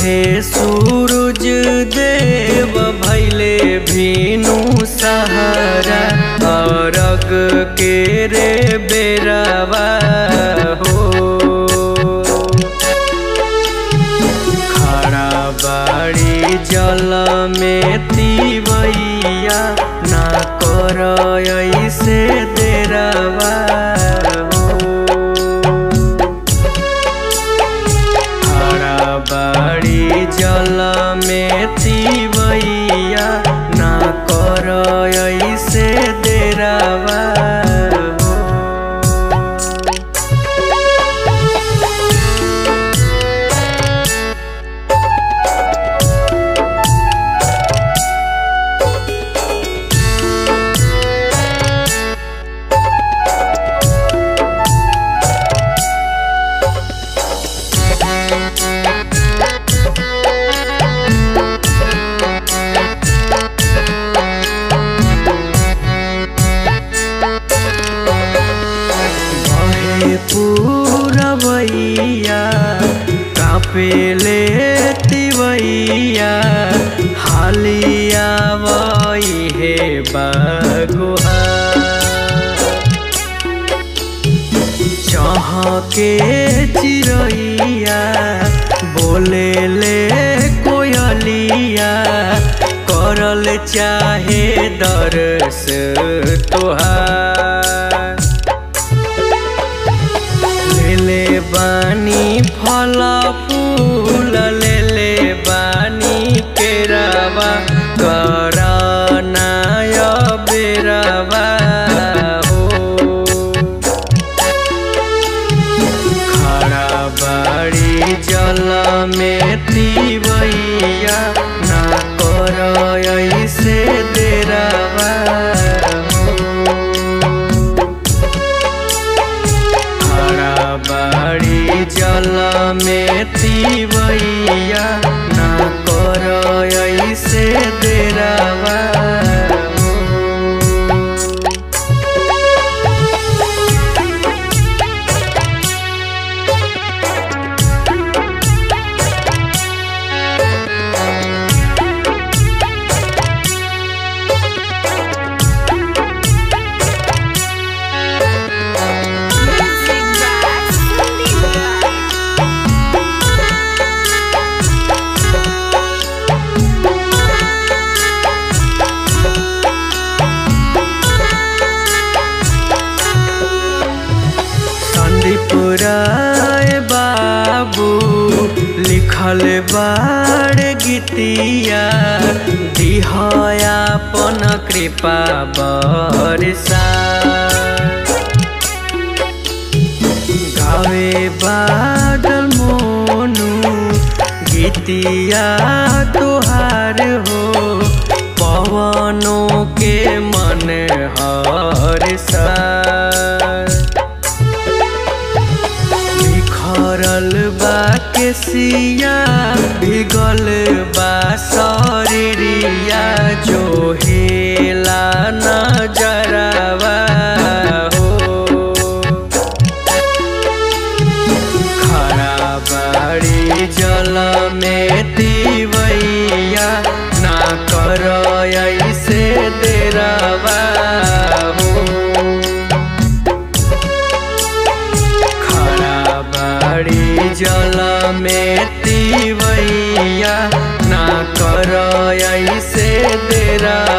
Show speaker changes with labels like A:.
A: उगे सूरज देव भैले भीनु सहारा अरग के रे बेरावा हो खड़ा बाड़ी जल में तीवैया ना कर ऐसे देरावा हो खड़ा बाड़ी जल में तीवैया ना कर ऐसे देरावा हो बहे पूरबैया कापेले तिवैया हालिया वही हे बगुआ चहके चिरैया बोले ले कोयलिया करल चाहे दरस तोहार लेले बानी फल फूल लेले बानी केरावा करनाय बेरावा हो खड़ा बाड़ी जल में तीवैया ना कर ऐसे देरावा हो खड़ा बाड़ी जल में तीवैया ना कर ऐसे देरावा हो।
B: Music by Sunday
A: संदीप राय बाबू लिखल बाड़ गीतिया दिहयापन कृपा बरसा गावे बादल मोनू गीतिया तोहार हो पवनों के मन हर सा बिखरल बा केसिया भिगल बा शरीरिया जो हेला नजरवा हो खड़ा बाड़ी जल में तीवैया ना कर ऐसे देरावा हो खड़ा बाड़ी जल में तीवैया ना कर ऐसे देरा